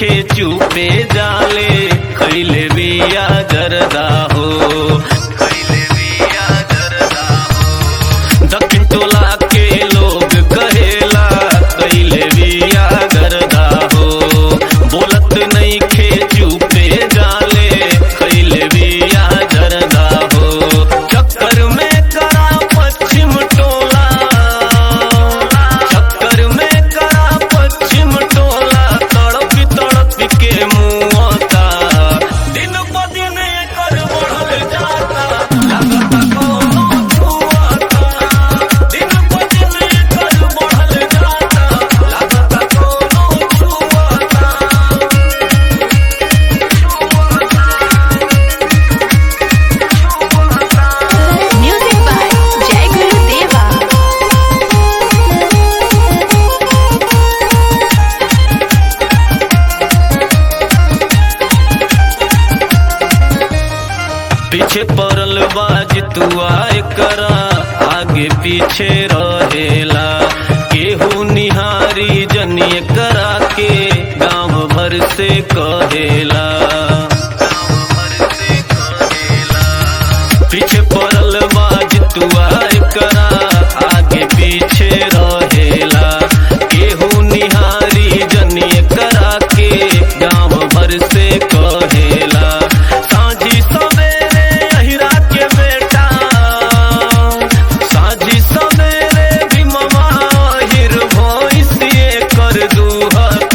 नईखे चुपे जाले खैले बिया जरदा हो खैले बिया जरदा हो दक्षिण टोला के लोग कहेला कैले बिया गरदा हो बोलत नईखे चुपे जाले कैले बिया जरदा हो चक्कर में करा पश्चिम टोला चक्कर में करा पश्चिम टोला तड़प तड़प के मुआता दिन प दिन कर बढ़ल जाता लागता कोनो छुआता दिन प दिन कर बढ़ल जाता लागता कोनो छुआता Music by Jai Guru Deva. पीछे पड़ल बाज तुआ करा आगे पीछे रहेला केहू निहारी जनिए करा के गांव भर से कहेला पीछे पड़ल बाज तुआ करा आगे पीछे रहेला केहू निहारी जनिए करा के गांव भर से कहेला साझी सवेरे अहिरा के बेटा साझी सवेरे भी ममा हिर भोइसिए कर दूहता